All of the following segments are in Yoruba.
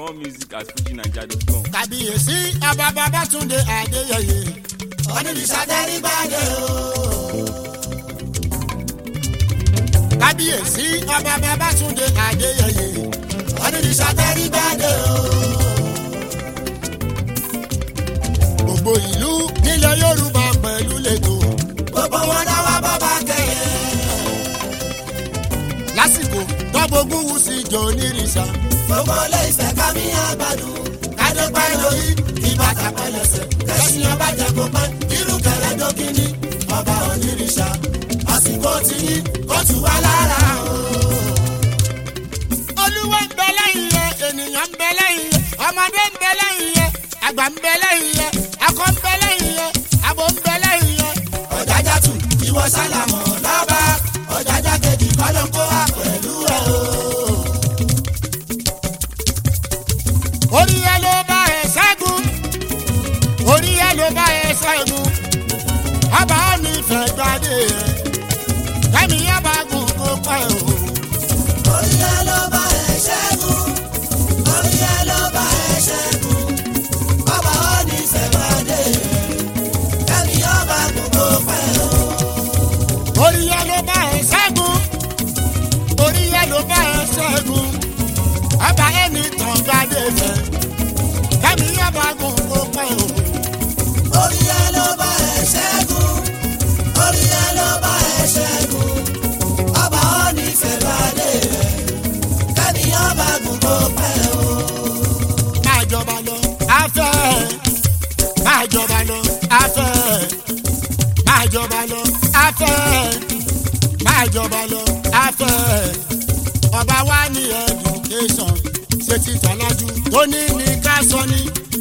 More music at fujinaija.com. kàbíyèsí ọba babátúndé adéyẹyẹ onírìṣà tẹrígbàdé o. kábíyèsí ọba babátúndé adéyẹyẹ onírìṣà tẹrígbàdé o. gbogbo ìlú nílẹ̀ yorùbá pẹ̀lú lẹ́tọ̀ gbogbo wọn dáwọ́ bọ́ba kẹyẹ. lásìkò tọ́gbógún wù sí jọ onírìṣà gbogbo ilé ìfẹ́ ká mi àgbàdo kádépẹ́ lórí ìbàdàn pẹlẹsẹ̀ kẹsìn ọba jẹ kó pẹ́ irú kẹrẹ dókínì ọba onírìṣà àsìkò tí yín kó tù wá lára o. olúwa ń bẹ lẹ́yìn yẹ ènìyàn ń bẹ lẹ́yìn yẹ ọmọdé ń bẹ lẹ́yìn yẹ àgbà ń bẹ lẹ́yìn yẹ akọ ń bẹ lẹ́yìn yẹ abo ń bẹ lẹ́yìn yẹ. ọ̀jájá tù ìwọ sálàmọ̀ lọ́ba ọ̀jájá kejì kọ́lọ́kọ́ wà pẹ̀lú ẹ̀ o. orí ẹ ló bá ẹ ṣẹ́gun orí ẹ ló bá ẹ ṣẹ́gun ọba mi fẹ́ gbadé ẹ kẹ́mi ọba gùn kó pẹ́ o. orí ẹ ló bá ẹ ṣẹ́gun orí ẹ ló bá ẹ ṣẹ́gun ọba mi fẹ́ gbadé ẹ kẹ́mi ọba gùn kó pẹ́ o. orí ẹ ló bá ẹ ṣẹ́gun orí ẹ ló bá ẹ ṣẹ́gun ọba ẹni tàn gbadé fẹ́ kẹ́mi ọba gùn kó pẹ́ o. orí ẹ ló bá ẹ ṣẹ́gun orí ẹ ló bá ẹ ṣẹ́gun ọba ọ̀nì fẹ́ gbadé rẹ̀ kẹ́mi ọba gùn kó pẹ́ o. máa jọba lọ afẹ́ máa jọba lọ afẹ́ máa jọba lọ afẹ́ máa jọba lọ afẹ́ ọba wa ní education ṣe ti tọ́lájú tó ní ní ká sọ ní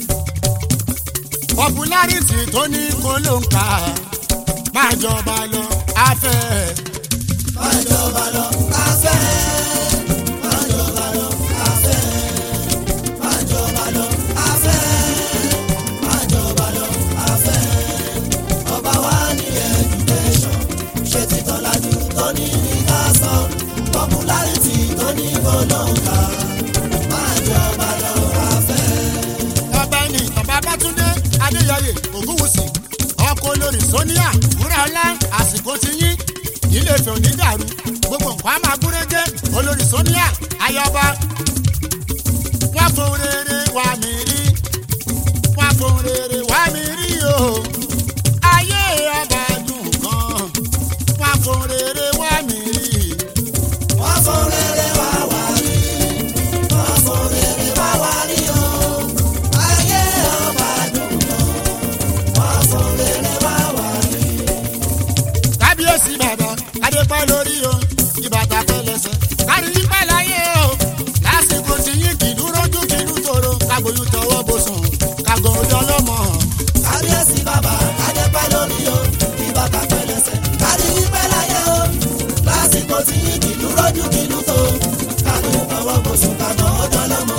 popularity tó ní kó ló ń kà máa jọba lọ afẹ́. máa jọba lọ afẹ́. máa jọba lọ afẹ́. máa jọba lọ afẹ́. máa jọba lọ afẹ́. ọba wa ní education ṣe ti tọ́lájú tó ní ní ká sọ popularity tó ní kó ló ń kà máa jọba lọ afẹ́. ọba ẹni ọba bátúndé adéyẹyẹ ògúnwùsì ọkọ olórí sonia wúràọlá àsìkò ti yín ilé ìfẹ́ òní dàrú gbogbo nǹkan á máa gúrégé olórí sonia ayọba wọn fún rere wà mí rí wọn fún rere wà mí rí o ayé ọba dùn gan wọn fún rere wà mí rí. wọ́n fún rere wá wá rí wọ́n fún rere wá wá rí o ayé ọba dùn gan wọ́n fún rere wá wá rí. kábíyèsí bàbá adépẹ́ lórí o ìbàdàn pẹlẹsẹ kárí pẹ́ láyé o lásìkò tí yín kì í dúró jù kì í dúró tóró kágbóyún tọwọ́ bó sùn kágọ̀ ọjọ́ lọ́mọ. kábíyèsí bàbá adépẹ́ lórí o ìbàdàn pẹlẹsẹ kárí pẹ́ láyé o lásìkò tí yín kì í dúró jù kì í dúró tó kágbóyún tọwọ́ bó sùn kágọ̀ ọjọ́ lọ́mọ.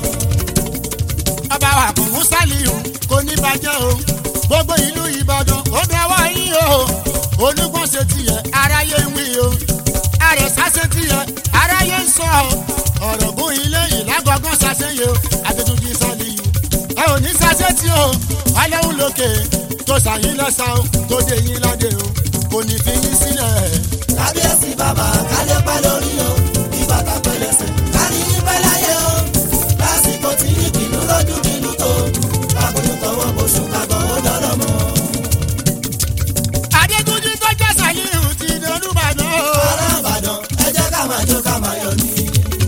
ọba wa kò mú sálíù kò ní bàjẹ́ o gbogbo ìlú ìbàdàn ó dẹwọ́ yín o olúgbọ́n ṣe tiẹ̀ aráyé ń wí o àrẹ̀sá ṣe tiẹ̀ aráyé ń sọ o ọ̀rọ̀ gún ilé ìlágbọ̀ngàn ṣàṣeyẹ o àtẹ̀tùjì sálíù ẹ ò ní ṣàṣẹ tí o ọlọ́run lókè tó ṣàyín lọ́sàn o tó dé yín ládé o kò ní fi yín sílẹ̀. kábíyèsí bàbá kálẹ̀ pẹ́ lórí o ìbàdàn pẹ̀lẹ́sẹ̀ kárí yín pẹ́ láyé o lásìkò tí yín kìlú lójú kìlú tó kábòjú tọwọ́ bóṣù kábọ̀ ó dọ́rọ̀ mọ́. adétúnjì tó jẹ́ sàlíù ti dolúbàdàn o. ará ìbàdàn ẹ jẹ́ ká máa jó ká máa yọ̀ ní.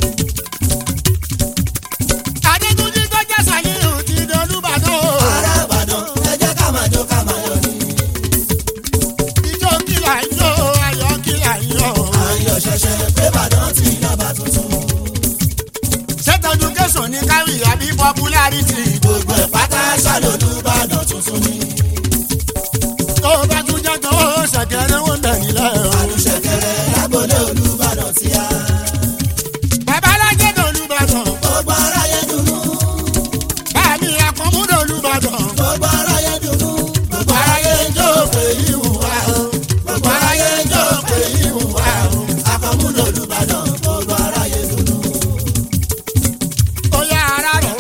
adétúnjì tó jẹ́ sàlíù ti dolúbàdàn o. ará ìbàdàn ẹ jẹ́ ká máa jó ká máa yọ̀ ní. ijó kìlà ń jó ayọ̀ kìlà ń yọ̀. ayọ̀ ṣẹ̀ṣẹ̀ pé bàdàn ti yọba tuntun. ṣètọ́jú kẹsàn ní káwí àbí popularity. gbogbo ẹ̀ pátá ṣàlòlúbàdàn tuntun ni. tó o bá tún jẹ́ tó o ṣẹ̀kẹ̀rẹ̀ wọn bẹ̀ nílẹ̀ o. àlùṣẹ̀kẹ̀rẹ̀ lágbólé olúbàdàn ti yá. babalájẹ́ dolúbàdàn. gbogbo aráyé dùnú. báàmì àkànmú dolúbàdàn. gbogbo aráyé dùnú. gbogbo aráyé ń jó pé ìhù wá o. gbogbo aráyé ń jó pé ìhù wá o. àkànmú dolúbàdàn. gbogbo aráyé dùnú. ó yá ara rẹ̀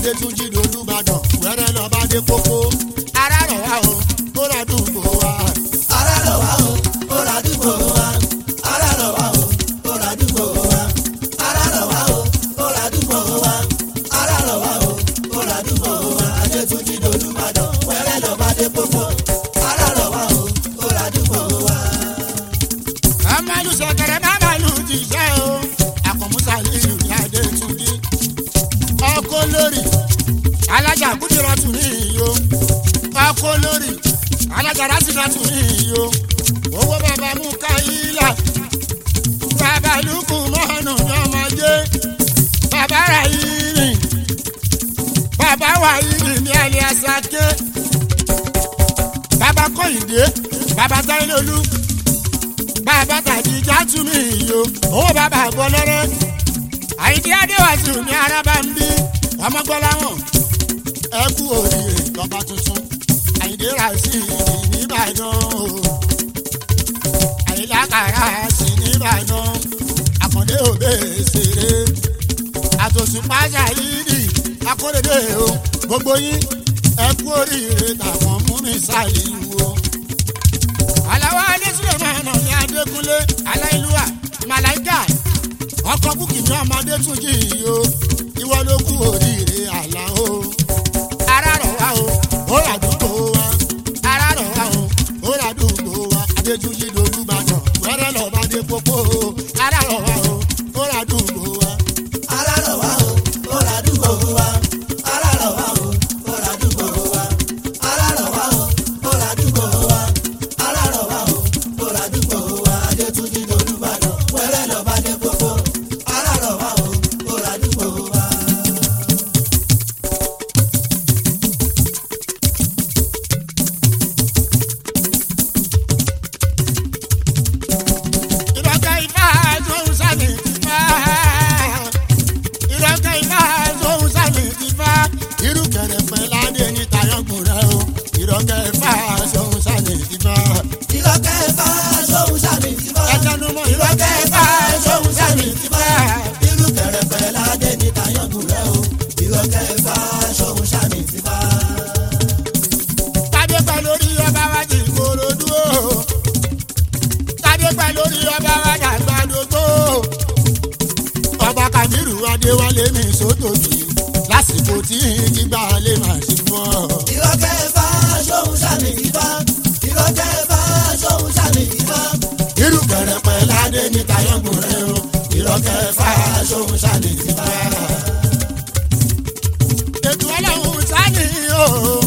adétúnjì lolúbàdàn wẹ́rẹ́ lọ́ba dé kókó ara rọ̀ wá o ó rà dùgbò wa. ara lọ wá o ó ra dúgbò wa ara lọ wá o ó ra dúgbò wa ara lọ wá o ó ra dúgbò wa ara lọ wá o ó ra dúgbò wa adétúnjì lolúbàdàn wẹ́rẹ́ lọ́ba dé pópó ara lọ wá o ó ra dúgbò wa. amalu sẹkẹrẹ mamalu ti jẹ o akọmusa lilu ní adétúnjì ọkọ lórí alájà kúndìrọ tún ní iyo ọkọ lórí alájà rásìdá tún ní iyo owó bàbá mú káyílà bàbá lukú mọ́nù ní ọmọdé bàbá rà yìí bàbá wà yìí ní alẹ́ àṣàké bàbá kọ́yìndé bàbá táyélólú bàbá tàbí játúmí iyo owó bàbá bọ́lẹ́rẹ́ àyíndé adéwàsù ní araba ń bí ọmọgbọ́láwọ̀n ẹ kú oríire lọ́ba tuntun àyíndé ràṣì nìbàdàn o àyílákàrà sí nìbàdàn àkàndé òbí ṣeré àtòsùpájà yìí akóredé o gbogbo yín ẹ kú oríire tàwọn múmi sáyé wo aláwọ̀ alẹ́sílẹ̀ máa nà ní adékúnlé aláìlúwà màláìkà ọkọ̀ búkì ní ọmọdé tún jí yìí o ìwọ ló kú oríire àlá o ara rọ̀ wá o ó rà dúró wa ara rọ̀ wá o ó rà dúró wa adéjúyí dolúbàdàn wẹ́rẹ́ lọ́ba dé pópó o ara rọ̀ wá o ó rà dúró wa. ara lọ wá o ó ra dúgbò wa ara lọ wá o ó ra dúgbò wa ara lọ wá o ó ra dúgbò wa ara lọ wá o ó ra dúgbò wa adétúnjì lolúbàdàn wẹ́rẹ́ lọ́ba dé pópó ara lọ wá o ó ra dúgbò wa. ìrọ̀kẹ́ ifá tóun sàmì ti fá. ìrọ̀kẹ́ ifá tóun sàmì ti fá. irú kẹrẹ̀pẹ̀ ládé ní tayọ̀gùn rẹ o. ìrọ̀kẹ́ ifá tóun sàmì ti fá. ìlọ́kẹ́ bá sóhun sàmì ti bá. ẹ̀jẹ̀nu mọ́ ìrọ̀kẹ́ ifá tóun sàmì ti fá. irú kẹrẹfẹ ládé ní tayọ̀gùn rẹ o ìlọ́kẹ́ bá sóhun sàmì ti bá. tádé pẹ́ lórí ọba wa ti korodu o. tádé pẹ́ lórí ọba wa dàgbàdógbò. ọba kàmírù adéwálé mi sótòbí lásìkò tí gbígbà lè máa ṣe fún ọ. ìlọ́kẹ́ bá sóhun sàmì ti bá. ìlọ́kẹ́ bá sóhun sàmì ti bá. irú kẹrẹpẹ ládé ní tayọgùn rẹ o ìrọkẹ fà sóhun sani ti bá. ètò ọlọ́run sani o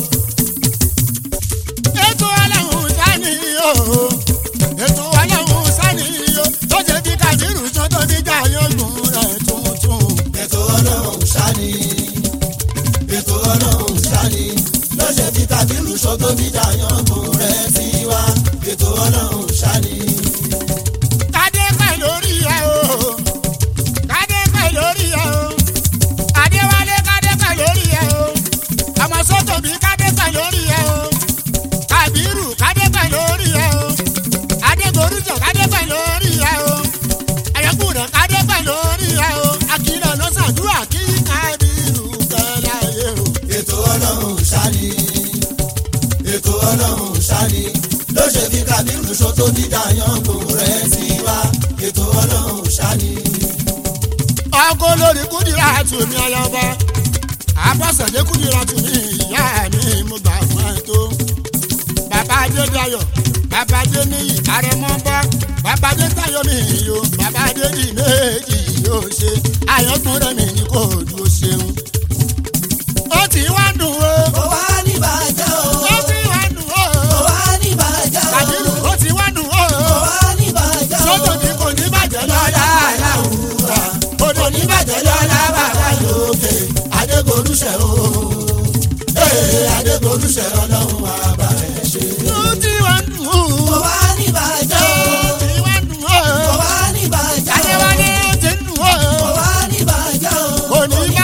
ètò ọlọ́run sani o ètò ọlọ́run sani o tó ṣe bí kàdírù tó tó bí jayọgùn rẹ tuntun. ètò ọlọ́run sani ètò ọlọ́run sani lọ́sẹ̀ tí kábírù sọ́tò bí dàyàngùn rẹ̀ ti wá ètò ọlọ́run sani. kádé pẹ̀ lórí ẹ o kádé pẹ̀ lórí ẹ o adéwálé kádé pẹ̀ lórí ẹ o ọmọ sọ́tò bí kádé pẹ̀ lórí ẹ o kàbírù kádé pẹ̀ lórí ẹ o adégoríjọ kádé pẹ̀ lórí ẹ o ayọkùnrin kádé pẹ̀ lórí ẹ o akílọ̀ ló ṣàdúrà kí kábírù pẹ́ láyé o. ètò ọlọ́run sani ètò ọlọ́run sani lọ́sẹ̀ tí kábírù sọ́tò bí dàyàngùn rẹ̀ ti wá ètò ọlọ́run sani. ọkọ lórí kúndìrà tùmí ọlọ́ba abọ́sẹ̀dé kúndìrà tùmí ìyá mi mo gbà fún ẹ tó. bàbá adédayọ̀ bàbá adéníyì àrẹ̀mọ́bá bàbá adétayọ̀ mi yó bàbá adédì méjì yóò ṣe àyọ̀kùn rẹ̀ mi ní kò dúró ṣeun. ó ti wá dùn o kò wá ní bàjẹ́ o ó ti wá dùn o kò wá ní bàjẹ́ o kàdírù ó ti wá dùn o kò wá ní bàjẹ́ o. sọ́tò ní kò ní bàjẹ́ lọ́la aláwùrà kò ní bàjẹ́ lọ́la bàbá lókè adégorúṣẹ́ o ee adégorúṣẹ́ ọlọ́run àbá ẹ̀ ṣe. ó ti wá dùn o. kò wá ní bàjẹ́ o kò wá ní bàjẹ́ o kò wá ní bàjẹ́ o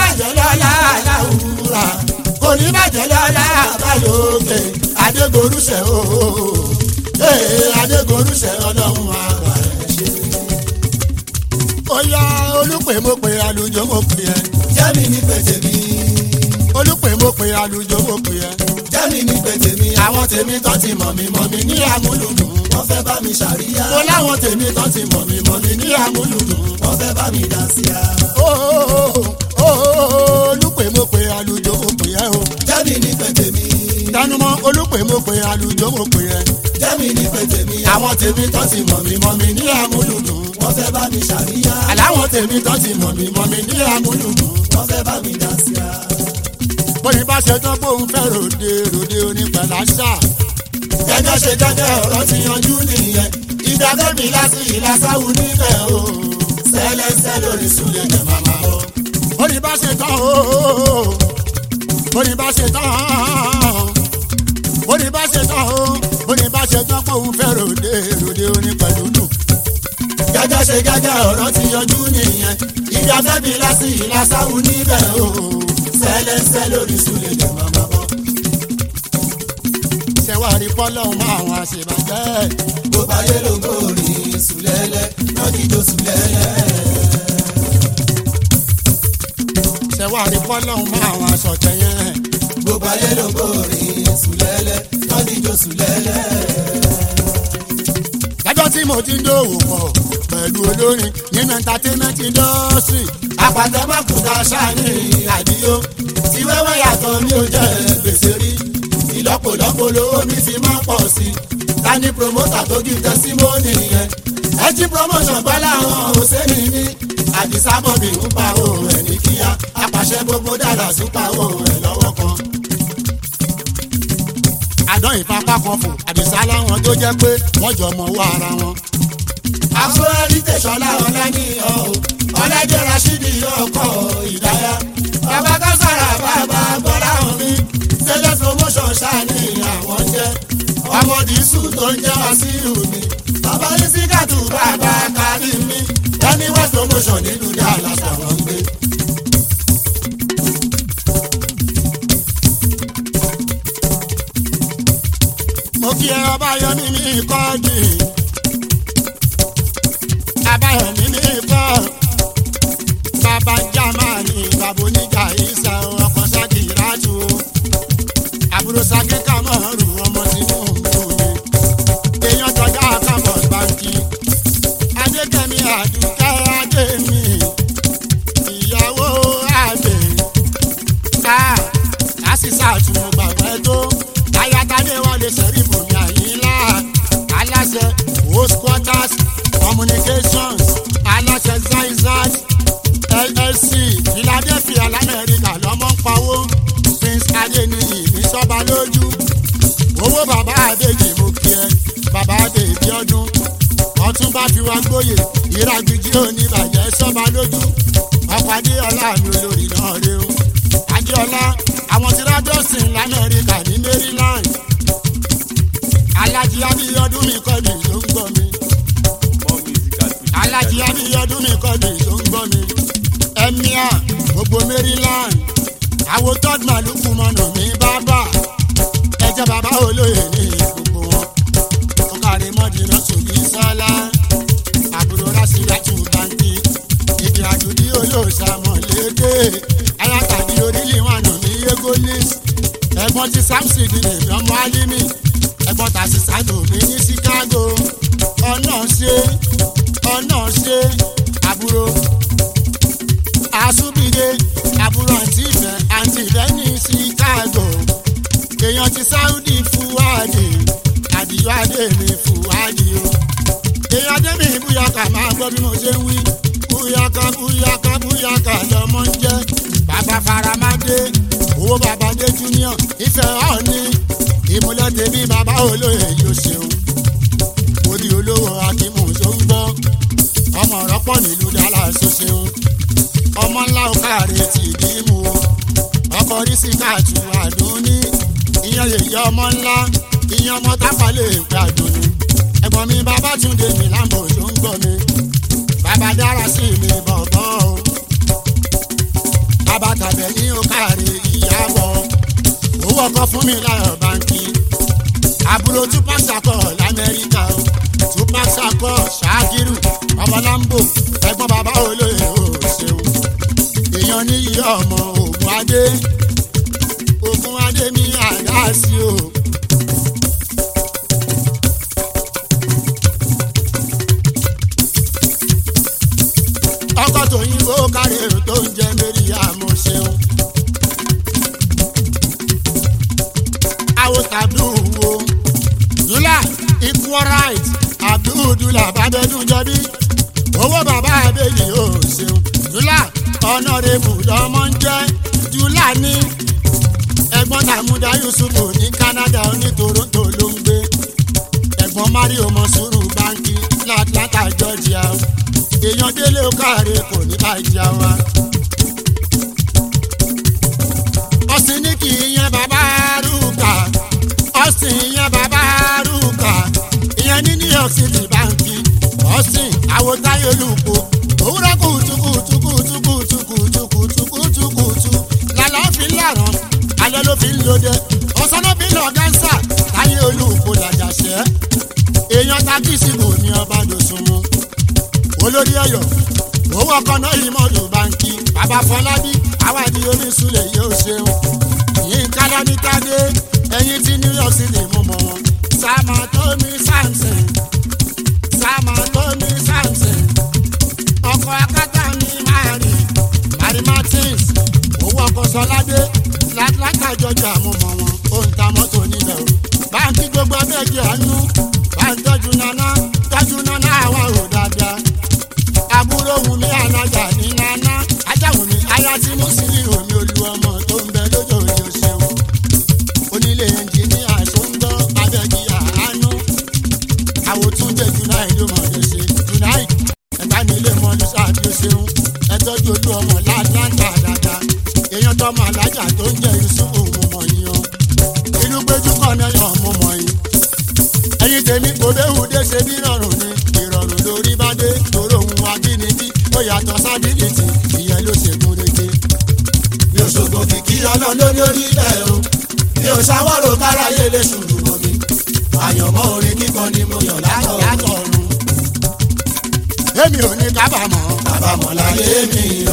oníbàjẹ́ lọ́la àbálòkè adégorúṣẹ́ o ee adégorúṣẹ́ ọlọ́run àgbà ẹ̀ ṣe. ó yá olùpè mo pè àlùjọ mo pè ẹ́ jẹ́mi ní pèsè mi olùpè mo pè àlùjọ mo pè ẹ́. jẹ́mi ní pé tèmi àwọn tèmi tó ti mọ̀ mí mọ̀ mí ní amúlùdùn wọ́n fẹ́ bá mi ṣàríyá. mo láwọn tèmi tó ti mọ̀ mí mọ̀ mí ní amúlùdùn. wọ́n fẹ́ bá mi dá sí a. olùpè mo pè àlùjọ mo pè ẹ́ o. jẹ́mi ní pé tèmi tẹnumọ́ olùpè mo pè àlùjọ mo pè ẹ́. jẹ́mi ní pé tèmi àwọn tèmi tó ti mọ̀ mí mọ̀ mí ní amúlùdùn. wọ́n fẹ́ bá mi ṣàríyá. àláwọn tèmi tó ti mọ̀ mí mọ̀ mí ní amúlùdùn. wọ́n fẹ́ bá mi dá sí a. bóyá bá ṣe tán bóun fẹ́ ròde ròde onípẹ̀láṣà. gẹ́gẹ́ ṣe gẹ́gẹ́ ọ̀rọ̀ ti yanjú nìyẹn ìdágẹ́mi láti ìlàsáwù níbẹ̀ o sẹ́lẹ̀sẹ́ lórí sulẹ̀ jẹ̀ màmá o. bóyá bá ṣe tán o bóyá bá ṣe tán bóyá bá ṣe tán o bóyá bá ṣe tán bóun fẹ́ ròde ròde onípẹ̀lúdùn. gẹ́gẹ́ ṣe gẹ́gẹ́ ọ̀rọ̀ ti yanjú nìyẹn ìdágẹ́mi láti ìlàsáwù níbẹ̀ o sẹ́lẹ̀sẹ́ lórí sulẹ̀ jẹ̀ màmá o. ṣẹ̀wárí pọ́lọ́hún mọ́ àwọn àṣebàjẹ́. gbogbo ayé ló ń gòrí sùlẹ́lẹ̀ lọ́dídò sùlẹ́lẹ̀. ṣẹ̀wárí pọ́lọ́hún mọ́ àwọn aṣọ̀tẹ̀ yẹn. gbogbo ayé ló ń gòrí sùlẹ́lẹ̀ lọ́dídò sùlẹ́lẹ̀. lọ́jọ́ tí mo ti ń dòwò pọ̀ pẹ̀lú olórin nínú entertainment industry. àpàtẹ́mọ́kùtà ṣáàní àdíyó tí wẹ́wẹ́ yàtọ̀ mi ò jẹ́ gbèsè rí ìlọ́pọ̀lọpọ̀ lówó mi fi máa pọ̀ sí i ta ni promoter tó kí tẹsímọ́nì yẹn ẹ jí promotion bá láwọn òṣèlú ní àdìsá bọ̀bì ń pa òun ẹ̀ ní kíá apàṣẹ gbogbo dàda sí pa òun ẹ̀ lọ́wọ́ kan. àdán ìfapá kan fò àdìsá láwọn tó jẹ́ pé wọ́n jọ mọ̀ wá ara wọn. àfúrárí tẹ̀sọ́lá ọ̀làní ọ̀ ọ̀làjẹ́ rasidi ọkọ̀ ìdáyà bàbá kására bàbá bọ́lá omi tẹ́lẹ̀ promotion ṣáàní àwọn jẹ́ ọmọ dìísù tó ń jẹ́ wàsíù mi bàbá ìsíkàtù bàbá kárí mi ẹni west promotion nílùú dallas àwọn ń gbé. mo kí ẹ ọbáyọmí mi kọ́ọ̀dì abáyọmí mi kọ́ bàbá jámánì bàbá oníjà ìsà ọkọ̀ sákì ìrájú àbúrò sákì kàmọ́rù ọmọ tinubu mi èèyàn tọ́jà campus báńkì adékẹ́mi àdúkẹ́ adémi ìyàwó àgbè ká àṣìṣà àtúnú gbàgbẹ́ tó ayatollah wọlé sẹ́rí bòmí àyínlá aláṣẹ host quarters communications aláṣẹ zaizat llc philadelphia lamẹ́ríkà lọ́mọ ń pawó prince adeniyi ní sọ́ba lójú owó bàbá àbèjì mo kí ẹ bàbá àbèjì ọdún ọtún bá fi wá gbóyè ìràgbìjì oníbàjẹ́ sọ́ba lójú ọkọ̀ adéọlá mi olórí náà rè o adéọlá àwọn tí rádọ́sìn lamẹ́ríkà ní maryland alájí abiyọdún mi kọ́ mi ló ń gbọ́ mi More music at Fuji alájí abiyọdún mi kọ́ mi ló ń gbọ́ mi emir gbogbo maryland àwọn third maluku mọ̀nà mi bábà ẹjẹ bàbá olóyè ní gbogbo wọn ọkàrí mọ́dínà sòbí sọ́lá àbúrò rásìlátù báńkì ìdí àjòdì olóòṣàmọ̀lédè ayátàdí orílẹ̀ wànà ní yegolis ẹ̀gbọ́n ti samson ní ọmọ alimi ẹ̀gbọ́n tàṣí sàdó mi ní chicago ọ̀nà ṣe ọ̀nà ṣe àbúrò àṣùbìdé àbúrò àǹtí ìfẹ́ àǹtí ìfẹ́ ní chicago èèyàn ti sáúdì fúwádì àdìyọ adé mi fúwádì o èèyàn adé mi búyàkà máa gbọ́ bí mo ṣe ń wí búyàkà búyàkà búyàkà lọmọ ń jẹ́ bàbá faramadé owó bàbá dé junior ìfẹ́ ọ̀ọ́ni ìmúlẹ̀ tèmi bàbá olóyè yóò ṣeun orí olówó akímù tó ń gbọ́ ọmọ rọ́pọ̀ nílùú dallas tó ṣeun ọmọ ńlá òkàrè ti dìímù o ọkọ rísíkàtù àdúní ìyẹn yèyé ọmọ ńlá ìyẹn ọmọ tápàlẹ̀ ìpè àdúní ẹ̀gbọ́n mi bàbá túndé mi lámbò tó ń gbọ́ mi bàbá dára sí mi bọ̀bọ̀ o bàbá tàbẹ̀ ní òkàrè ìyàbọ̀ owó ọkọ fún mi láyọ̀ báńkì àbúrò tupac sakọ lamẹ́ríkà o tupac sakọ ṣáàkiri ọmọ lambo ẹ̀gbọ́n bàbá olóyè o ṣeun èèyàn níyì ọmọ ògùn adé ogun adémi àdáṣí o. ọkọ̀ tòyìnbó kárẹ̀ tó ń jẹ́ mérí àmọ́ ṣeun. àwọn abdul wo dula equal right abdul dula babẹ́dún jọbí owó bàbá abẹ́lì yóò ṣeun dula ọ̀nàrẹ́bù lọ́mọ ń jẹ́ dula ní ẹ̀gbọ́n tàmúdà yusufu ní canada ní toronto ló ń gbé ẹ̀gbọ́n mario mọ̀sùrù báńkì látlanta georgia èèyàn délé káre kò ní bàjẹ́ wa. ọ̀sìn ní kì í yan bàbá rúkà ọ̀sìn yan bàbá rúkà ìyẹn ní new york city báńkì ọ̀sìn àwòtáyé olùkọ́ òwúrọ̀ kùtùkùtùkùtùkùtùkùtùkùtùkùtù lálọ́ fi ń làrán alẹ́ ló fi ń lòdẹ ọ̀sán ló fi ń lọ gánsà táyé olùkọ́ làjàṣẹ́ èèyàn takísì kò ní ọba dòsùnmù olórí ọyọ owó ọkọ náà yìí mọ́tò báńkì bàbá fọlábí àwádìí oníṣúlẹ̀ yóò ṣeun yìí ń kálọ́ ní tádé ẹyin tí new york city mú mọ́ wọn sáàmà tómi samson sáàmà tómi samson ọkọ̀ akátá ní mari mari martins owó ọkọ̀ sọládé látlátà jọjà mú mọ́ wọn ó ń ta mọ́tò níbẹ̀ o báńkì gbogbo abẹ́ẹ̀kì àánú bá ń tọ́jú nana tọ́jú nana àwa ò dáadáa àbúrò wùmí alájà ní nana ajáwùmí aya tí mo sì rí omi olú ọmọ tó ń bẹ lójó ojú ṣeun onílé ẹnjìníà tó ń gbọ́ abẹ́gi àánú àwòtúndé july ló mọ̀ lè ṣe july ẹ̀ka nílé mọ́lú sáàbí ó ṣeun ẹ̀tọ́jú olú ọmọ láńtà dáadáa èèyàn tọmọ alájà tó ń jẹ́ yusufu mo mọ̀ yín o inú péjú kọ́ náà yàn mo mọ̀ yín ẹyin tèmi kò béwu dé ṣe bí rọrùn ni ìrọ̀rùn lórí bá dé tòrò òun abínibí ó yàtọ̀ sábìlìtì ìyẹn ló ṣe gún régé. mi ò ṣògo kìkì ọlọ́run lórí orí bẹ́ẹ̀ o mi ò ṣàwọ́rò káráyé lè ṣùlù mọ́ mi àyànmọ́ orin kíkan ni mo yàn látọ̀ látọ̀ ọ̀run. èmi ò ní kábàámọ̀ kábàámọ̀ láyé mi o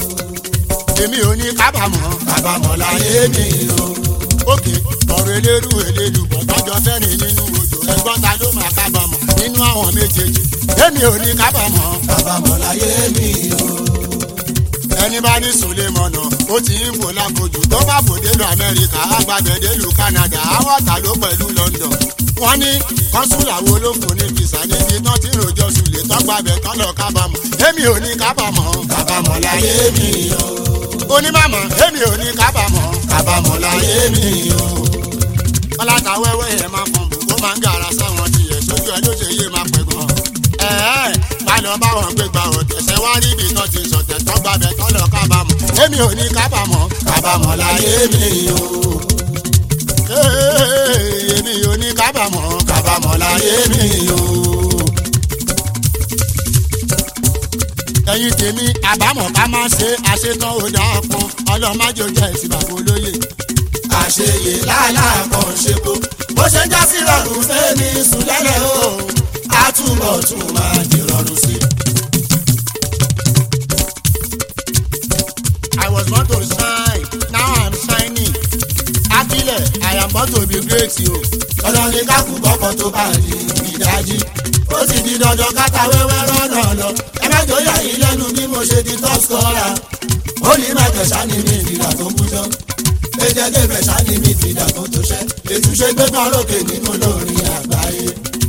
èmi ò ní kábàámọ̀ kábàámọ̀ láyé mi o òkè ọ̀rọ̀ elérú elélu bọ̀tọ́jọ́ fẹ́rin nínú odò ẹgbọ́n ta ló máa kábàámọ̀ nínú àwọn méjèèjì èmi ò ní kábàámọ̀ kábàámọ̀ láyé mi o ẹni bá ní sùlẹ̀mọ̀nà ó ti ń bò láfojú tó bá bò délùú amẹ́ríkà àgbàgbẹ́ délùú canada àwọn ọ̀tà ló pẹ̀lú london wọ́n ní kọ́sùlà wo ló fún ní fìsà níbi tán tí rojọ́ sùlẹ̀ tọ́gbàbẹ̀ tán lọ kábàámọ̀ èmi ò ní kábàámọ̀ kábàámọ̀ láyé mi o onímọ̀mọ̀ èmi ò ní kábàámọ̀ kábàámọ̀ láyé mi o ọláta wẹ́wẹ́ yẹn máa fọ̀n bù kó máa ń gàrà sáwọn tiẹ̀ sójú ẹ ló ṣe yé máa pẹ̀ gan. ẹ̀ẹ́ bá lọ bá wọn gbé gba ọ̀tẹ̀sẹ̀ wá rí ibi tán ti sọ̀tẹ̀ tán gbàbẹ̀ tán lọ kábàámọ̀ èmi ò ní kábàámọ̀ kábàámọ̀ láyé mi o Ee, èmi ò ní kábàámọ̀ kábàámọ̀ láyé mi o ẹ̀yin tèmi àbámọ̀ ká máa ṣe àṣetán ó dáa pọn ọlọ́májò jẹ́ ìsìbàbò olóye. àṣeyè láàláàpọ̀ ṣepo bó ṣe ń já sí rọrùn fẹ́mi sùn lẹ́lẹ̀ o á túbọ̀ tún máa di rọrùn sí i. I was born to shine now I'm shining. Akílẹ̀ I am born to be great o. ọ̀nà ní kákú bọ́kọ̀ tó bá di ìdájí ó sì di dandan káta wẹ́wẹ́ rọ́nà lọ ẹ má jọ yà yín lẹ́nu bí mo ṣe di top scorer ó ní mẹ́tẹ̀ sani mi ìdìdà tó kú jọ ẹjẹ gẹ́gẹ́ sani mi ìdìdà tó tó ṣẹ́ ètúnṣe gbẹ́gbẹ́ lókè nínú olórin àgbáyé.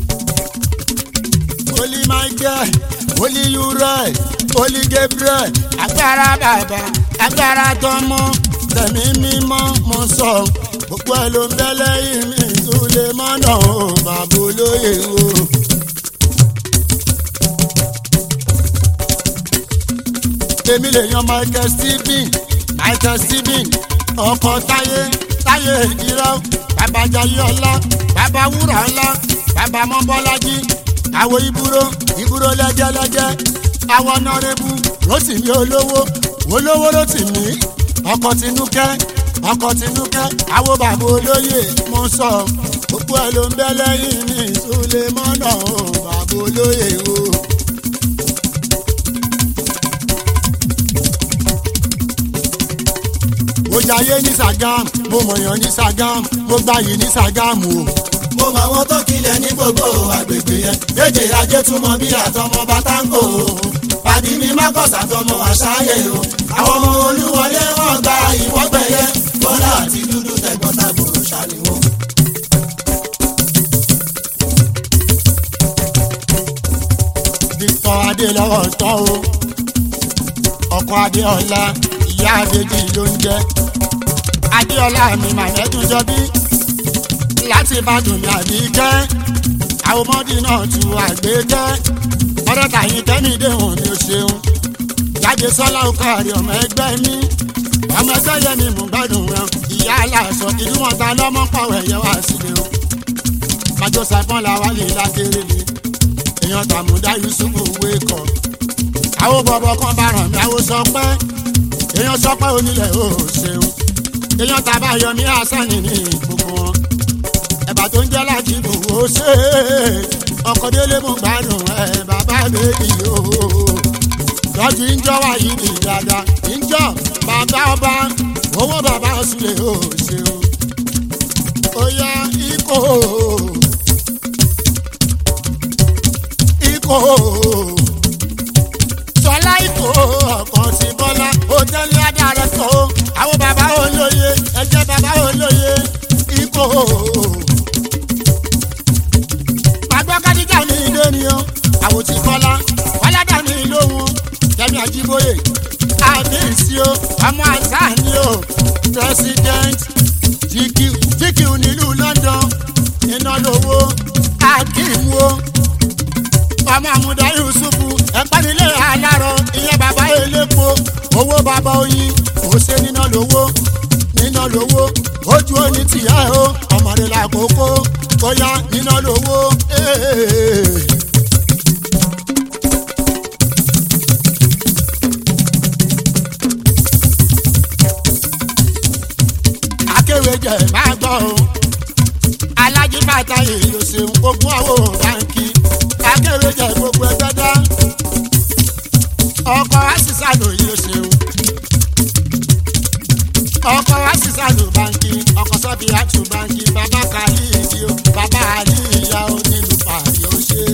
Holy Michael, Holy Uriel, Holy Gabriel, agbára bàbá, agbára tọmọ, tẹ̀mí mímọ́ mo sọ, gbogbo ẹ̀ ló ń bẹ́ lẹ́yìn mi tún lè mọ́nà o, bàbá olóyè o. Èmi lè yan Michael Stephen, Michael Stephen, ọkọ̀ táyé, táyé ìdírọ́, bàbá jayé ọlá, bàbá wúrà ọlá, bàbá mọ́bọ́lájí àwọ̀ ìbúrò ìbúrò lẹ́jẹ́lẹ́jẹ́ àwọ̀ nọ́rẹ́bù rotimi olówó olówó rotimi ọkọ̀ tinúkẹ́ ọkọ̀ tinúkẹ́ àwọ̀ bàbá olóyè mo sọ gbogbo ẹ̀ ló ń bẹ́ lẹ́yìn ní ìsúlẹ̀ mọ́nà o bàbá olóyè o. mo jayé ní Sàgámù mo mọ̀yàn ní Sàgámù mo gbayì ní Sàgámù o. mo mọ àwọn tó kilẹ̀ ní gbogbo àgbègbè yẹn méje ajé túmọ̀ bí àtọmọ bátàngò pàdé mi má kọ̀sà tọmọ àṣàyè o àwọn ọmọ olúwọlé wọn gba ìwọ́gbẹ̀yẹ bọ́lá àti dúdú tẹ̀gbọ́n tàbúrò ṣàlìwọ́. Victor Adélọ́wọ̀ tán o ọkọ Adéọlá ìyá Adéjì ló ń jẹ́ Adéọlá mi màmẹ́dùn jọbí láti Ìbàdàn ní Àbíkẹ́ àwọn ọmọdé náà tu àgbékẹ́ ọ̀rẹ́ tàyín tẹ́mídé hàn ní o ṣeun jáde sọ́lá ọkọ àrẹ ọmọ ẹgbẹ́ mi ọmọ ẹgbẹ́ yẹn mi mú gbádùn wọn ìyá aláṣọ ìdúmọ̀ta lọ́mọ pàwọ̀ ẹ̀yẹ wá sílẹ̀ o májọ sàfọ́n làwọn lè lákèrè lè èèyàn tàmúdá yusufu wékọ̀ àwọn bọ̀bọ̀ kan bá ràn mí àwọn sọ pé èèyàn sọ pé onílẹ̀ ò ṣeun èèyàn tàbá yọmí àṣàní ní gbogbo wọn ẹ̀bà tó ń jẹ́ láti bò ó ṣe é ọkọ̀ délé mú gbádùn ẹ̀ bàbá bèbí o lọ́jú ìjọ wà yìí ní dáadáa ìjọ bàbá ọba owó bàbá ọ̀sùlẹ̀ ò ṣeun ó yá ikọ̀ ikọ̀ sọlá ikọ̀ ọkàn sí bọ́lá hòtẹ́ẹ̀lì adarẹ̀ tó àwọn bàbá olóye ẹ̀jẹ̀ bàbá olóye ikọ̀ pàgbọ́ kádíjà ní ilé ni ó àwọn tí kọ́lá ọ̀làdà ní lóhùn kẹ́mi àjíbóyè àbíyèsí o ọmọ àṣà ni o president GQ GQ nílùú London iná lówó akim wo ọmọ àmúdá yusufu ẹ̀pánilé alárọ̀ ìyẹn bàbá elépo owó bàbá oyin kò ṣe níná lówó níná lówó ojú oní tìyà o ọmọdé làkókò bóyá níná lówó. ee. akéwèjẹ máa gbọ́ o alájí bàtà èyí ò ṣeun ogún àwọ̀ báńkì akéwèjẹ gbogbo ẹgbẹ́ dá ọkọ̀ àṣìṣàlò yìí ò ṣeun ọkọ̀ àṣìṣàlò báńkì ọkọ̀ sọ́bì àtù báńkì bàbá kàlí ìdí o bàbá àlí ìyá o nílùú pààyè ó ṣe.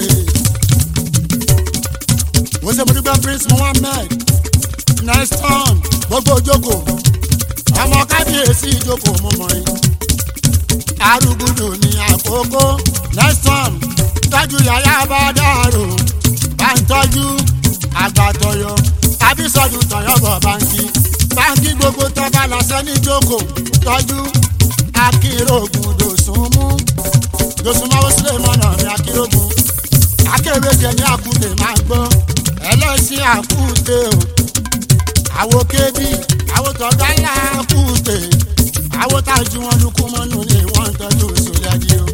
mo ṣe mo dúpẹ́ prince mohammed neston gbogbo ojókòó ọmọ kábíyèsí ìjókòó mo mọ̀ yín arúgbùdù ní àkókò neston tọ́jú yàrá bá dàrú bá ń tọ́jú àgbàtọ̀yọ àbísọ̀dù tọ̀yọ̀bọ̀ báńkì báńkì gbogbo tọ́ba lọ́sẹ̀ ní jókòó tọ́jú akérògùn dòsùnmú dòsùnmáwó sílẹ̀ mọ́nà ní akérògùn akérèjẹ ní àkúté máa gbọ́ ẹlẹ́sìn àkúté o àwo kébì àwo tọ́gbà ńlá àkúté àwo tájú wọn lukú mọ́nú ni wọ́n ń tọ́jú sólẹ́dí o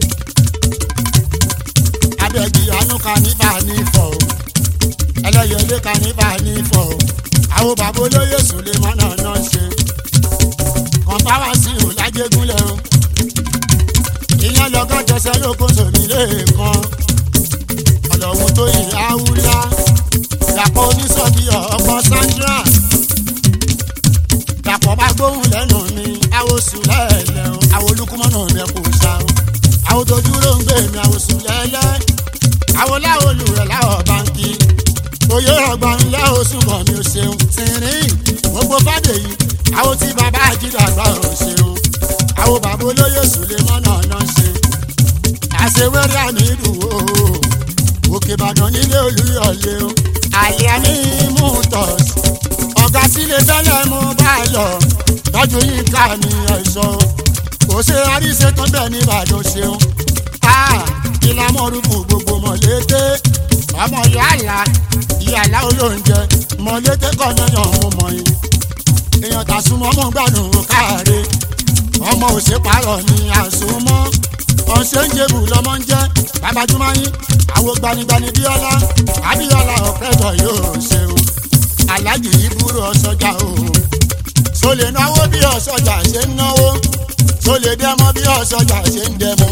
abẹ́gi àánú kan níbà ní fọ́ o ẹlẹ́yẹlé kan níbà ní fọ́ o àwo bàbá olóyè sólè mọ́nà náà ṣe kọ̀ǹpáwá sí ò lájégúnlẹ̀ o ìyẹn lọ́gọ́ jẹsẹ̀ lóko sòmí lẹ́ẹ̀kan ọlọ́run tó ìyá wúlá dàpọ̀ onísọ̀bí ọkọ̀ sandra dàpọ̀ bá gbóhùn lẹ́nu mi àwòsùn lẹ́ẹ̀lẹ́ o àwòlúkúmọ́nà mi kò ṣá o àwòtójú ló ń gbé mi àwòsùn lẹ́lẹ́ àwòláwò lùrẹ̀ láwọ̀ báńkì oyè ọgbọ̀n ńlẹ́ oṣù kan mi ò ṣeun tìrín gbogbo fàdé yìí àwọn tí bàbá àjídàgbà ò ṣeun àwọn bàbá olóyè sùlẹ̀ mọ́nà náà ṣe àṣewẹ́rẹ́ àmì ìdùwò òkè ìbàdàn nílé olúyọ̀lé o àlẹ́ àmì mùtọ̀s ọ̀gá sílé tẹ́lẹ̀ mú bá lọ tọ́jú yín ká ní ẹ̀ṣọ́ kò ṣe àríṣe tó bẹ̀ ní ìbàdàn ṣeun ìlànà orúkọ gbogbo mọ̀lété ọmọ yàrá ìyàlá olóúnjẹ mọ̀lété kọ́ lẹ́yìn ọ̀hún mọ̀ yín èèyàn tàṣùmọ́ mọ̀ gbàdùn káàárẹ̀ ọmọ òṣèpàrọ̀ ni àṣùmọ́ ọ̀ṣẹ́ńjẹ̀bù lọ́mọ ń jẹ́ babajúmáyín àwo gbanigbani bíọ́lá abíọ́lá ọ̀pẹ́tọ̀ yóò ṣe o aláàjì ìbúrò ọ̀ṣọ́jà o sólè náwó bí ọ̀ṣọ́jà ṣe ń náwó sólè dẹ́mọ́ bí ọ̀ṣọ́jà ṣe ń dẹ́mọ́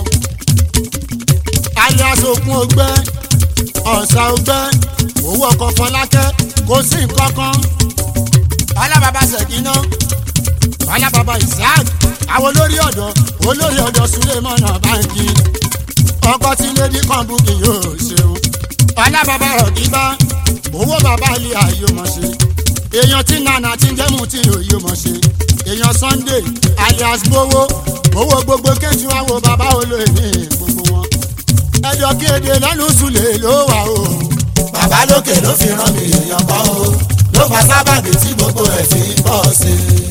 alias okun ogbẹ́ ọ̀sà ogbẹ́ owó ọkọ̀ fọlákẹ́ kò sí nǹkan kan ọlábàbà ṣèkínà wàhálà bàbá isaac àwọn olórí ọ̀dọ́ olórí ọ̀dọ́ sulemọ̀nà báńkì ọkọ tí lady kan búkì yóò ṣeun ọlá bàbá rọ̀kíbá owó bàbá ilé ayé mọ̀ ṣe èèyàn tí nana ti ń jẹ́mu tí òye mọ̀ ṣe èèyàn sunday alias gbowó owó gbogbo kéjì wá wo bàbá olóyè ní gbogbo wọn ẹjọ́ kéde lẹ́nu sùlẹ̀ ló wà o. bàbá lókè ló fi rán mi èèyàn kan o ló fa sábàbí tí gbogbo ẹ̀ fi bọ́ sí i.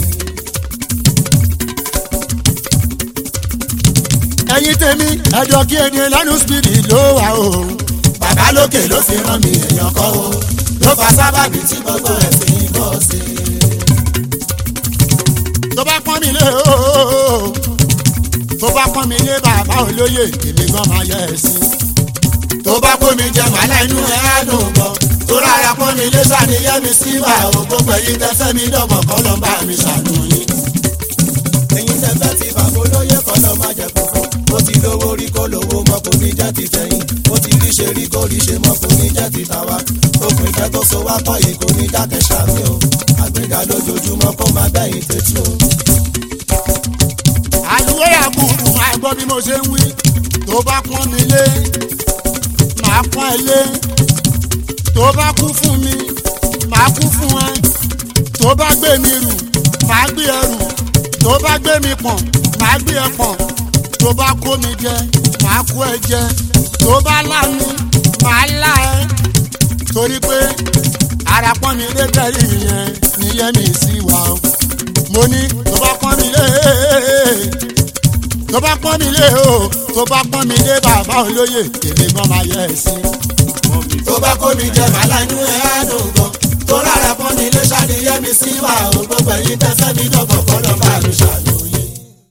ẹ̀yin tèmi ẹjọ́ kéde lẹ́nu spidi ló wà o. bàbá lókè ló fi rán mi èèyàn kan o ló fa sábàbí tí gbogbo ẹ̀ fi bọ́ sí i. tó bá pọ́n mi lé o tó bá pọ́n mi lé bàbá olóyè èmi gan máa yẹ ẹ sí. tó bá kó mi jẹ màálà inú ẹ á dùn gan tó rárá pọ́n mi lé sàníyẹ́ mi sí bá o gbogbo ẹ̀yin tẹ fẹ́ mi dọ̀bọ̀ kọ́ ló ń bá mi ṣàánú yín. ẹ̀yin tẹ fẹ́ ti bàbá olóyè kọ́ ló má jẹ kókó ó ti lówó rí kó lówó mọ́ kò ní jẹ́ ti tẹ̀yìn ó ti rí ṣe rí kó rí ṣe mọ́ kò ní jẹ́ ti tàwa òpin ìfẹ́ tó so wá pọ̀ yìí kò ní dákẹ́ ṣàmì o àgbéga lójoojúmọ́ kó má bẹ́yìn tètú o. àlùwé àbùkù máa gbọ́ bí mo ṣe ń wí tó bá pọ́n mi lé màá pọ́n ẹ lé tó bá kú fún mi màá kú fún ẹ tó bá gbé mi rù màá gbé ẹ rù tó bá gbé mi pọ̀n màá gbé ẹ pọ̀n tó bá kó mi jẹ màá kó ẹ jẹ tó bá lá mi màá lá ẹ torí pé ara pọ́n mi lé tẹ̀lé yẹn níyẹn mi sí wa o mo ní tó bá pọ́n mi lé tó bá pọ́n mi lé o tó bá pọ́n mi lé bàbá olóyè èmi gan máa yẹ ẹ sí. mọ́mí tó bá kó mi jẹ màálà inú ẹ á dùn gan tó rárá pọ́n mi lé ṣàníyẹ́ mi sí wà o gbogbo ẹ̀yin tẹ fẹ́ mi dọ̀bọ̀ kọ́ ló ń bá mi ṣàánú